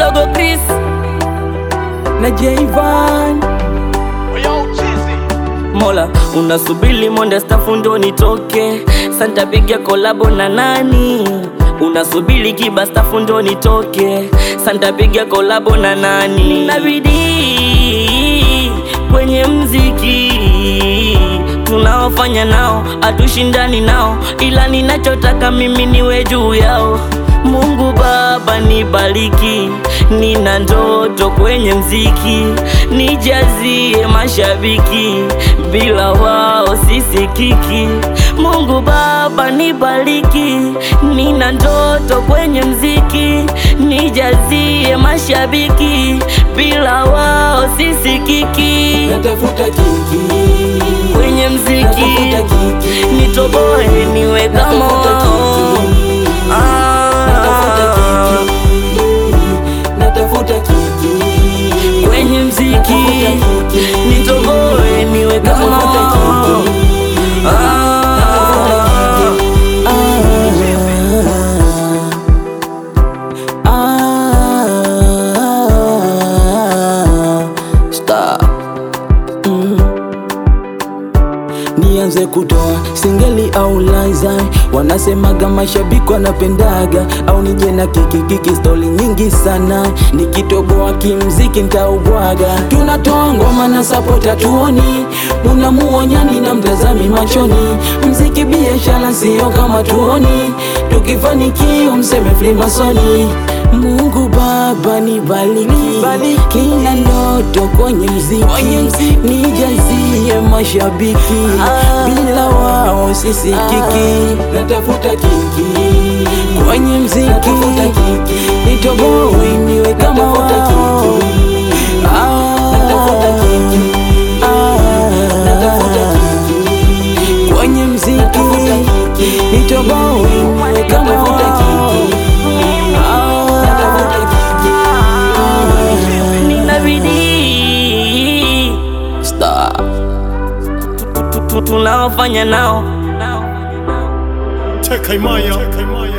dogo Chris na Jayvan Mola, unasubiri monde stafu ndo nitoke, santa piga kolabo na nani? Unasubiri kiba stafu ndo nitoke, santa piga kolabo na nani? Na bidii kwenye mziki tunaofanya nao, hatushindani nao, ila ninachotaka mimi niwe juu yao. Mungu Baba nibariki, nina ndoto kwenye mziki, nijazie mashabiki, bila wao sisikiki. Mungu Baba nibariki, nina ndoto kwenye mziki, nijazie mashabiki, bila wao sisikiki. natafuta kiki Kwenye mziki natafuta kiki nitoboe niwe kama natafuta wao. kiki natafuta Ah. kiki natafuta kiki kwenye mziki Natafuta kiki. nitoboe niwe kama Natafuta wao. kiki. Ah. Stop. Nianze kutoa singeli au laza, wanasemaga mashabiki wanapendaga, au nije na kikikiki stori nyingi sana, nikitoboa kimziki ntaubwaga. Tunatoa ngoma na sapota tuoni, unamuonyani na mtazami machoni, mziki biashara sio kama tuoni, tukifanikiwa mseme flimasoni. Mungu Baba nibariki, kila ndoto kwenye mziki, nijazie mashabiki, bila wao sisikiki. Natafuta kiki kwenye mziki, nitoboe niwe kama wao. Ah, ah, kwenye mziki, nitoboe niwe kama wao. nina bidii Stop. Tu- tu- tu- tunaofanya nao Tekaimaya.